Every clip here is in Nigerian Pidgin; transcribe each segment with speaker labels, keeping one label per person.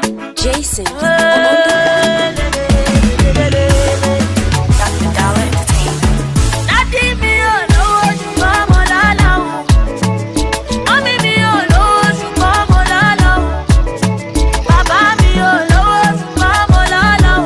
Speaker 1: Jason on the
Speaker 2: Dádì mi ò lówó ṣùgbọ́n mo lálá o. Mọ́mí mi ò lówó ṣùgbọ́n mo lálá o. Bàbá mi ò lówó ṣùgbọ́n mo lálá o.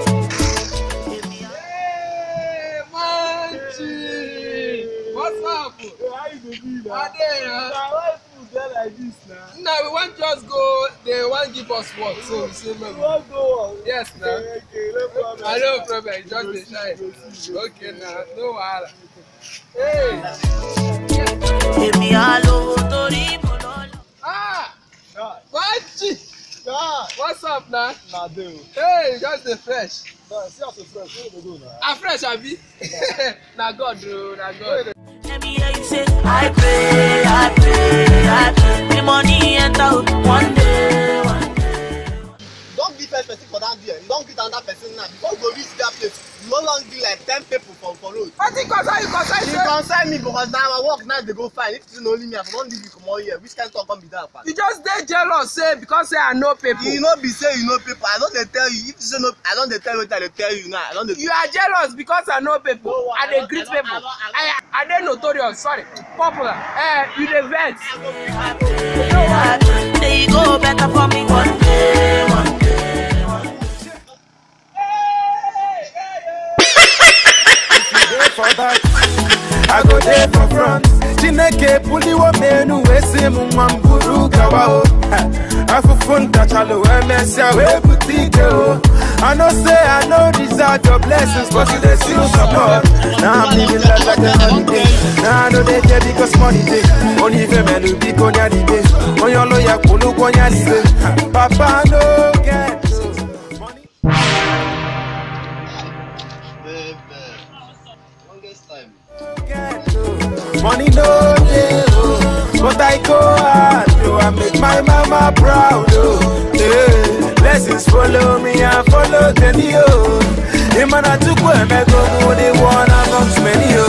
Speaker 3: Hey, Manchi! What's up?
Speaker 4: How you dey be na?
Speaker 3: Ade,
Speaker 4: Na
Speaker 3: uh,
Speaker 4: why food dey like this na?
Speaker 3: no, we wan just go, they wan give us work, so we say
Speaker 4: You
Speaker 3: make
Speaker 4: wan go on?
Speaker 3: Yes, na.
Speaker 4: Okay, okay, no problem.
Speaker 3: I no problem, you just dey shine. Okay, na, no wahala. Hey!
Speaker 2: Èmi á lówó torí mo lọ́lá.
Speaker 3: Ah!
Speaker 4: God,
Speaker 3: Manchi!
Speaker 4: God,
Speaker 3: What's up, na?
Speaker 4: na dey o.
Speaker 3: Hey, you just dey fresh.
Speaker 4: Na see as you fresh, where you dey go na?
Speaker 3: Ah, fresh, abi? na God, o, na God.
Speaker 2: Let me hear you say, I pray, I pray, I pray. The money enter o, one day, one day.
Speaker 5: don give first person for that there you don greet another person now before you go reach that place you no long be like ten people for for road.
Speaker 3: Wetin concern you concern
Speaker 5: e
Speaker 3: say
Speaker 5: concern me because na my work now dey go fine if you no only me i for don leave you comot here which kind talk come be that pa.
Speaker 3: you just dey jealous say because say I know people.
Speaker 5: e no be say you know people i don dey tell you if you say no i don dey tell you wetin i dey tell you now i don dey.
Speaker 3: you are jealous because i know people
Speaker 5: No,
Speaker 3: i
Speaker 5: I
Speaker 3: dey
Speaker 5: don't-
Speaker 3: greet
Speaker 5: I don't-
Speaker 3: people
Speaker 5: I don't-
Speaker 3: i i dey notorious sorry popular eh you dey vex.
Speaker 2: They go better for me one day, one day.
Speaker 6: dey for back i go dey for front chineke buliwo menu esi m nwa m buru gawa o Ha, afụfụ ntachalụ wee mesịa wee bute ike o i know say i no deserve your blessings but you dey still support na i'm living life like a holiday na i no dey care because money dey onye ife melu biko nyadibe onye ọlụ ya kwụlụ ụgwọ nyadibe Ha, papa no get o. money
Speaker 5: longest time.
Speaker 6: Money no dey oh, but I go hard oh, I make my mama proud oh. Yeah. Blessings follow me and follow Jenny oh. Imana tukwu emego mu the one amongst many oh.